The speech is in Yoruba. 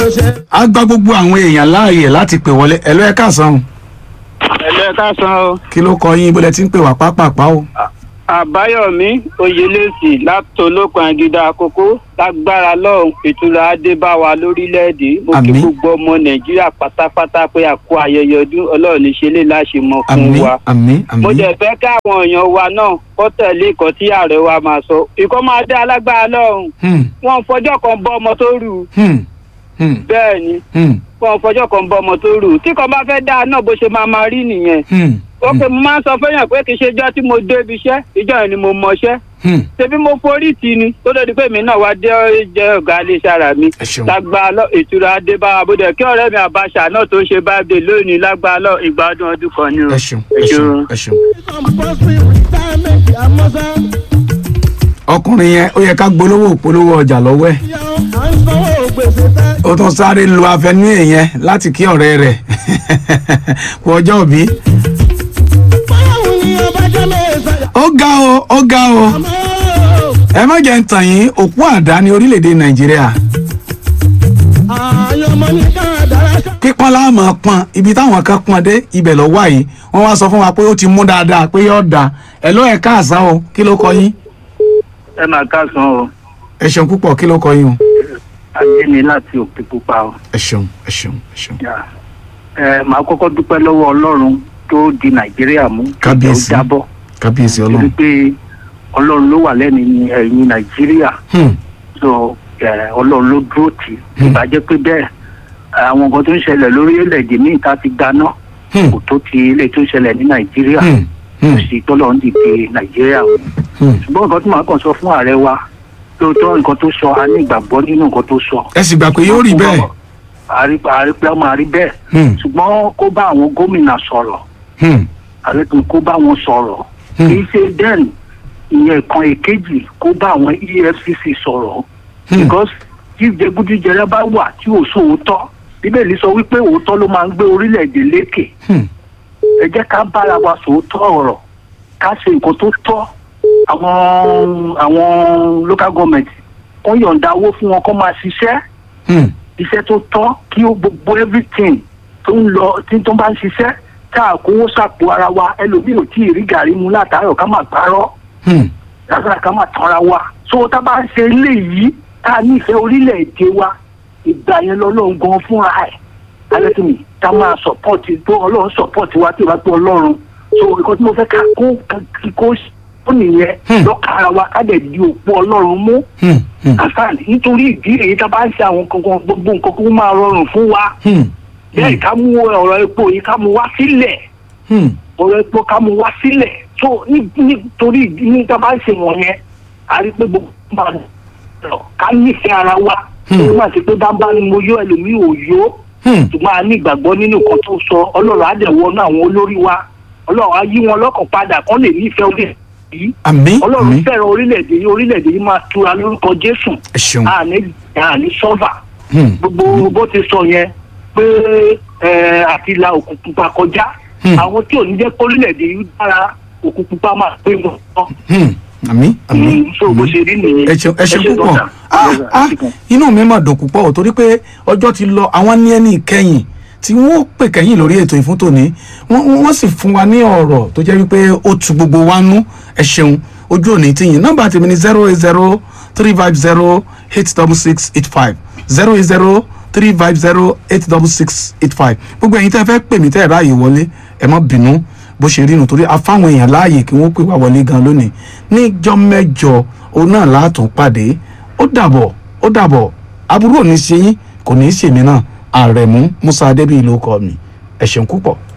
a gba gbogbo àwọn èèyàn láàyè láti pè wọlé ẹ̀lọ́ ẹ̀ káàsán ẹ̀lẹ́ káàsán o kí ló kọ yín bó lẹ ti ń pè wá pápápá o. àbáyọ̀mí oyèlẹ́sì látọlọ́kan agídá àkókò lágbára lọ́hùn ìtura adébáwa lórílẹ̀‐èdè mo kí Àmín. gbogbo ọmọ nàìjíríà pátápátá pé a kú ayẹyẹ ọdún ọlọ́run ní ṣe lè láṣemọ fún àmín wa àmín mo àmín dẹ̀ fẹ́ káwọn èèyàn wa náà kó tẹ̀lé ìkọ́ tí ààrẹ wa máa sọ ìkọ́ máa dé alágbára lọ́hùn Hmm, wọn fọjọ́ kan bọ́ ọmọ tó rù hmm, hmm, bẹ́ẹ̀ ni hmm, wọn fọjọ́ kan bọ́ ọmọ tó rù tí kan bá fẹ́ dáa náà bó ṣe máa máa rí nìyẹn hmm, ó pé mo máa ń sọ fẹ́yàn pé kì í ṣe ijọ́ tí mo dé ibi iṣẹ́ ìjọ yẹn ni mo mọṣẹ́ hmm. ṣebí mo forí tì ní tó lórí pé mi náà wá dé jẹ́ ọ̀gá iléeṣẹ́ ara mi ẹ ṣeun lágbá lọ ìtura adébáwa bóde kí ọ̀rẹ́ mi àbáṣà náà tó ń ṣe báyìí lónìí lágbá lọ ìgbà ọdún ọdún kan ni o. ẹ ṣeun ẹ ṣeun ẹ ṣeun. ọkùnrin yẹn ó yẹ ká gbólówó òpolówó ọjà lọ́wọ́ ẹ̀ ó tún sáré lu afẹnú èèyàn láti kí ọ̀rẹ́ rẹ̀ kú ọjọ́ òbí. ó ga o ó ga o ẹ má jẹ́ ń tàn yín òpó àdá ní orílẹ̀-èdè nàìjíríà pípọ́n láàmú pọ́n ibi táwọn kan pọ́n dé ibẹ̀ lọ wá yìí wọ́n wá sọ fún wa pé ó ti mú dáadáa pé yóò da ẹ̀ ló ẹ̀ káàsán o kí ló kọ yín ẹ máa káàsán o ẹ ṣeun púpọ̀ kí ló kọ yín o ajé ni láti òkè pupa o. ẹ ṣeun ẹ ṣeun ẹ ṣeun. ẹ máa kọ́kọ́ dúpẹ́ lọ́wọ́ ọlọ́run tó di nàìjíríà mú Kábíyèsí. tó jábọ́ kábíyèsí torí ọlọ́run. pé ọlọ́run ló wà lẹ́nu ẹ̀yìn nàìjíríà Hmm, so ẹ, ọlọ́run ló dúró tì í ìbàjẹ́ pé bẹ́ẹ̀ àwọn nǹkan tó ń ṣẹlẹ̀ lórílẹ̀‐èdè míì tá a ti gbaná hmm, kò tó ti ilé tó ń ṣẹlẹ̀ ní nàìjíríà hmm, kò hmm, sí tọ́lọ́run dìde nàìjíríà o hmm. ṣùgbọ́n nǹkan tí màá kàn sọ fún ààrẹ wa lóòótọ́ nǹkan tó sọ a ní ìgbàgbọ́ nínú nǹkan tó sọ. ẹ sì gbà pé yóò rí bẹ́ẹ̀. àrí àrí pé a máa rí bẹ́ẹ̀ Hmm, ṣùgbọ́n kó bá àwọn gómìnà sọ̀rọ̀ hmm, àrí pé kó bá wọn sọ̀rọ̀ Hmm. kì í ṣe bẹ́ẹ̀ ìyẹn kan èkejì kó bá àwọn efcc sọ̀rọ̀ hmm, because tí jẹgúdújẹrẹ bá wà tí ò sóòótọ́ bíbélì sọ wípé òótọ́ ló máa ń gbé orílẹ̀-èdè lékè hmm, ẹ jẹ́ ká bára wa sòótọ́ ọ̀rọ̀ ká ṣe nǹkan tó tọ́ àwọn àwọn local government kó yọ̀ǹda owó fún wọn kó máa ṣiṣẹ́ hmm, iṣẹ́ tó tọ́ kí ó gbogbo everything tó ń lọ tí tó bá ń ṣiṣẹ́ tá a kówó sàpò ara wa ẹlòmíì ò tí ì rí gàrí mu látàárọ̀ ká máa parọ́ hmm, látàrà ká máa tanra wa so tá a bá ń ṣe eléyìí tá a nífẹ̀ẹ́ orílẹ̀-èdè wa ìgbà yẹn lọ́lọ́run gan fúnra ẹ̀ alẹ́tùmí tá a máa sọ̀pọ̀tì tó ọlọ́run sọ̀pọ̀tì wa tí ìbá tó ọlọ́run so nǹkan tí mo fẹ́ ká kó kí kó ó nìyẹn Hmm. lọ́kàrà wa ká dẹ̀ di òpó ọlọ́run mú hmm, hmm, àfààní nítorí ìdí èyí tá a bá ń ṣe àwọn kankan gbogbo nǹkan kó máa rọrùn fún wa hmm, bẹ́ẹ̀ ká mú ọ̀rọ̀ epo yìí ká mú wá sílẹ̀ hmm, ọ̀rọ̀ epo ká mú wá sílẹ̀ tó ní- nítorí ìdí ní tá a bá ń ṣe wọ̀nyẹn a rí pé gbogbo máa lọ ká nífẹ̀ẹ́ ara wa Hmm. ó máa ṣe pé bámbá ni mo yó ẹlòmíì ò yó hmm. ṣùgbọ́n a ní ìgbàgbọ́ nínú nǹkan tó sọ ọlọ́run á dẹ̀ wọnú àwọn olórí wa ọlọ́run á yí wọn lọ́kàn padà kán lè nífẹ̀ẹ́ orílẹ̀ yìí àmín ọlọ́run àmín fẹ́ràn orílẹ̀-èdè yìí orílẹ̀-èdè yìí máa tura lórúkọ jésù ẹ ṣeun. àní àní sọ́fà Hmm, gbogbo bó ti sọ yẹn pé ẹ, àti la òkú pupa kọjá Hmm. àwọn tí ò ní jẹ́ kó orílẹ̀-èdè yìí dára òkú pupa máa pé wọn lọ. hmm, àmín àmín. so bó ṣe rí nìyẹn. ẹ ṣeun ẹ ṣe púpọ̀ dọ́tà. Ah, Yes, sir. ah, Ẹ ṣe gan. inú mi mà dùn púpọ̀ ò torí pé ọjọ́ ti lọ àwọn ní ẹni ìkẹyìn tí wọ́n pè kẹ́yìn lórí ètò ìfún tòní wọ́n wọ́n sì fún wa ní ọ̀rọ̀ tó jẹ́ wípé ó tu gbogbo wa nú ẹ ṣeun ojú òní tìyìn nọ́mbà tèmi ni zero eight zero three five zero eight double six eight five zero eight zero three five zero eight double six eight five gbogbo ẹ̀yin tẹ́ fẹ́ pè mí tẹ́ ẹ̀ ráàyè wọlé ẹ má bínú bó ṣe rí nu torí afáwọn èèyàn láàyè kí wọ́n pè wá wọlé gan lónìí níjọ́ mẹ́jọ òun náà látún pàdé ó dàbọ̀ ó dàbọ̀ aburú ò ní ṣe yín kò ní í ṣèmí náà àrẹ̀mú musa adébíyì ló kọ mi ẹ ṣeun púpọ̀.